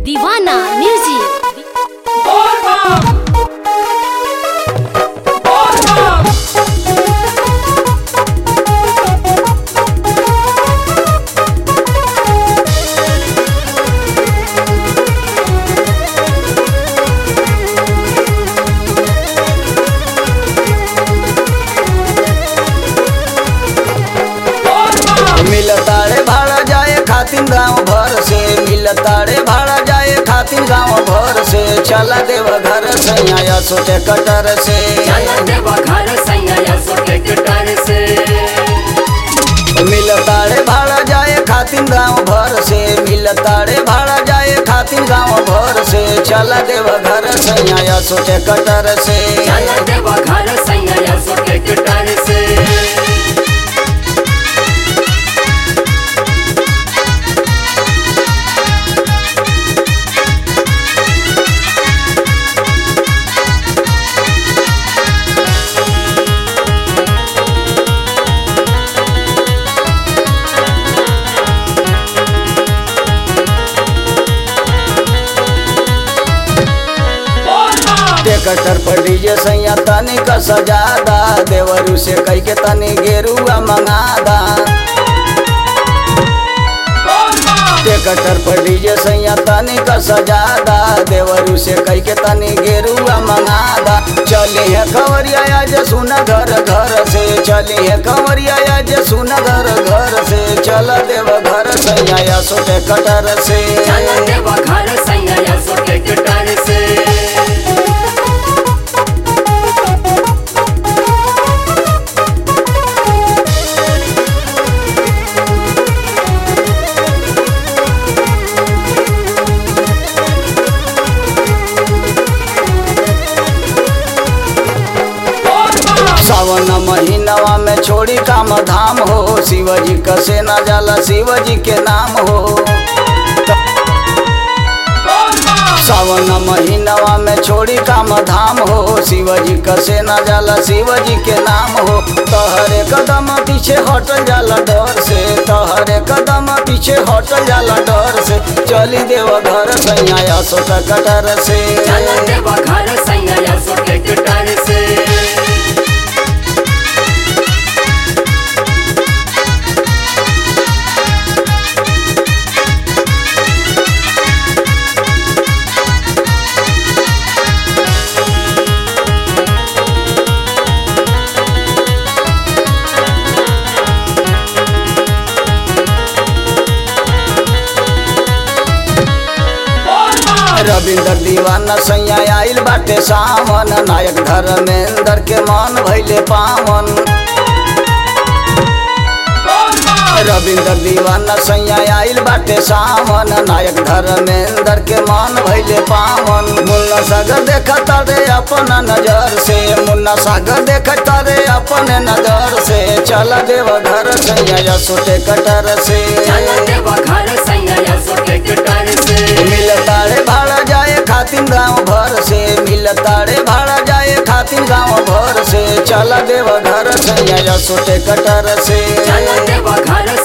दीवाना म्यूजिक मिलताड़े भाड़ा जाए खातिर गांव भर से मिलताड़े भाड़ा जाए खातिर गांव भर से चला देव घर से आया सोचे कटर से चला देवा घर सैया सोटे कटर से मिलताड़े भाड़ा जाए खातिर गांव भर से मिलताड़े भाड़ा जाए खातिर गांव भर से चला देव घर से आया सोचे कटर से चला देवा घर सैया सोटे कटर से टेकटर पर डीजे सैया तनी का सजादा देवरू से कई के तनी गेरुआ मंगादा टेकटर पर डीजे सैया तनी का सजादा देवरू से कई के तनी गेरुआ मंगादा चली है खबरिया आज सुना घर घर से चली है खबरिया आज सुना घर घर से चल देव घर सैया या सोटे कटर से चला देवा घर सैया सोटे कटर से सावन महीनवा में छोड़ी काम धाम हो शिवजी कसे न जाला शिवजी के नाम हो सावन महीनवा में छोड़ी काम धाम हो शिवजी कसे न जाला शिवजी के नाम हो तहरे कदम पीछे हटल जाला डर से तहरे कदम पीछे हटल जाला डर से चली देव घर सैया सोटा कटर से चला देवा घर सैया सोटे कटर से रविंद्र दीवाना सैया आइल बाटे सावन नायक धर्मेंद्र के मन भैले पावन रविंद्र दीवाना सैया आइल बाटे सावन नायक धर्मेंद्र के मन भैले पावन मुन्ना सागर देखता रे अपन नजर से मुन्ना सागर देखता रे अपन नजर से चल देव घर सैया सोटे कटर से चला देवा घर सैया सोटे कटर से मिलताड़े भाड़ा जाए खातिर गांव भर से मिलताड़े भाड़ा जाए खातिर गांव भर से चला देव घर से या सोटे कटर से चला देवा घर